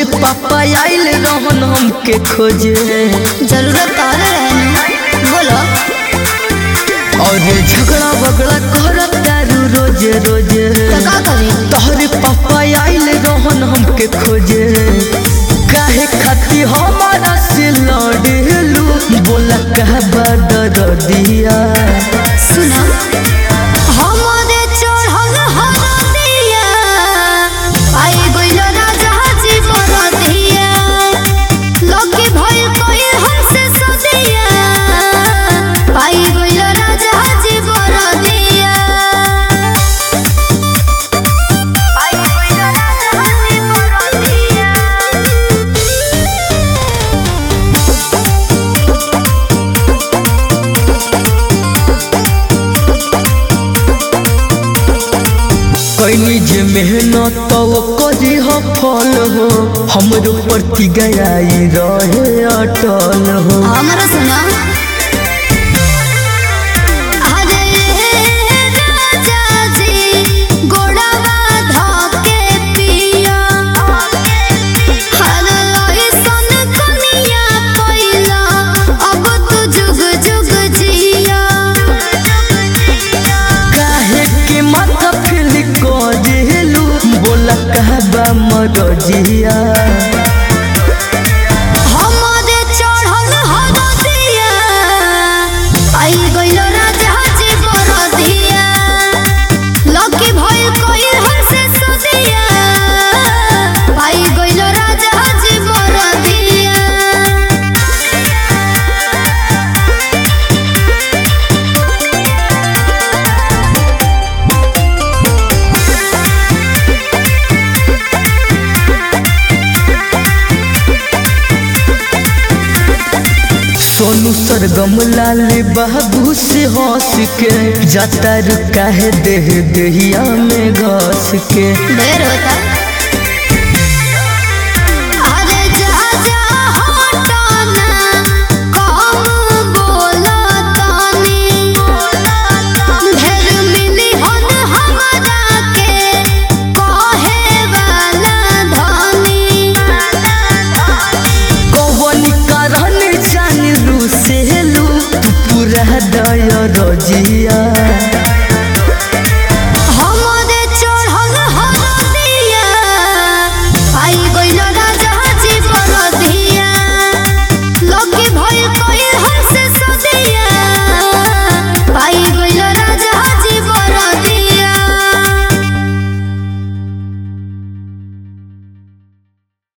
पापा आइल रहन हमके खोजे जरूरत तोहरे रहे न बोलो और झगड़ा बगड़ा करत दारू रोजे रोजे तो का करी तोहरे पापा आइल रहन हमके खोजे काहे खाती हमारा से लड़ेलू बोला कह बदर दिया सुना हमरे चढ़ल हरदिया आई गइल राजा जी बरदिया लकी भइल कोई हमसे सदिया आई गइल राजा जी बरदिया आई गइल राजा जी बरदिया कैनी जे मेहनत तो करी हो फल हो हमरो प्रति गयाई रहे अटल हो हमरा सुना अरे राजा जी गोड़वा धोके पिया हर लइसन कनिया कइला अब तू जुग जुग जिया काहे के माथा फिल करेलू बोला कहबा मरजिया हमरे चढ़ल हरदिया आई गइल राजा जी बरदिया लकी भइल कोई हमसे सदिया आई गइल राजा जी बरदिया सोनू सरगम लाल बाबू से हंस के जाता रुका है देह देहिया में घस के ढेर होता अरे जा जा हटना कम बोला तानी ढेर मिली हन हमरा के कहे वाला धनी कौन कारण जान लू से लू तू पूरा दया रजिया